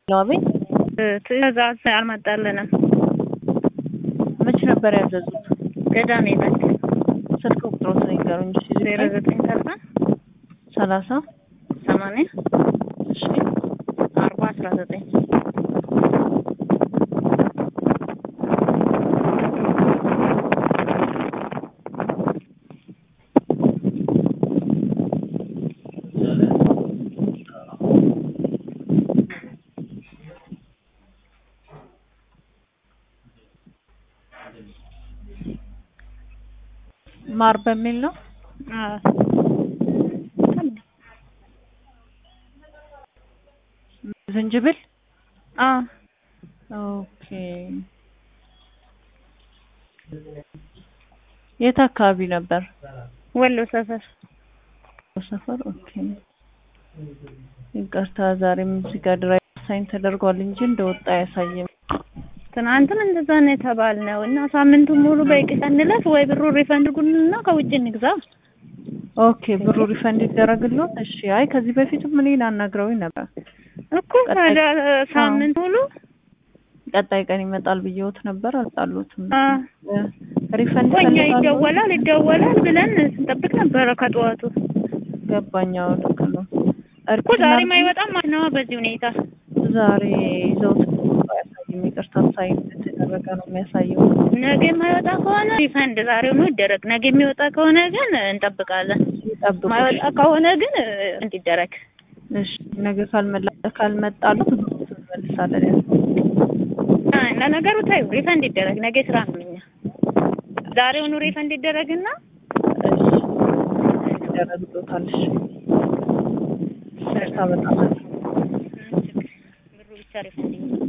አቤት ትዕዛዝ አልመጣልንም። መቼ ነበር ያዘዙት? ቅዳሜ ዕለት ስልክ ቁጥሮትን ይንገሩኝ። እሺ ዜሮ ዘጠኝ ሰላሳ ሰላሳ ሰማንያ እሺ አርባ አስራ ዘጠኝ ማር በሚል ነው። ዝንጅብል ኦኬ። የት አካባቢ ነበር? ወሎ ሰፈር ሰፈር ኦኬ። ይቅርታ ዛሬም እዚህ ጋር ድራይቭ ሳይን ተደርጓል እንጂ እንደወጣ አያሳይም። ትናንትም እንደዛ ነው የተባልነው እና ሳምንቱን ሙሉ በቂ ቀንለት ወይ ብሩ ሪፈንድ ጉንና ከውጭ እንግዛ። ኦኬ ብሩ ሪፈንድ ይደረግልዎት? እሺ። አይ ከዚህ በፊትም እኔን አናግረውኝ ነበር እኮ ታዲያ ሳምንት ሙሉ ቀጣይ ቀን ይመጣል ብየውት ነበር። አልጣሉትም። አ ሪፈንድ እኮ እኛ ፈልጋለሁ። ይደወላል ይደወላል ብለን ስንጠብቅ ነበረ ከጠዋቱ ገባኛው ልክ ነው እኮ ዛሬም አይወጣም ማለት ነው በዚህ ሁኔታ ዛሬ ይዘውት አያሳይም። ይቅርታ ሳይን እንደተደረገ ነው የሚያሳየው። ነገ የማይወጣ ከሆነ ሪፈንድ ዛሬውኑ ይደረግ። ነገ የሚወጣ ከሆነ ግን እንጠብቃለን። ይጠብቁ። ማይወጣ ከሆነ ግን እንዲደረግ እሺ ነገ ካልመላ ካልመጣሉት እንመልሳለን። ያው አ ለነገሩ ታዩ ሪፈንድ ይደረግ። ነገ ስራ ነው እኛ ዛሬውኑ ሪፈንድ ይደረግና እሺ ይደረግልዎታል። እሺ ይቅርታ በጣም ብሩ ብቻ ሪፈንድ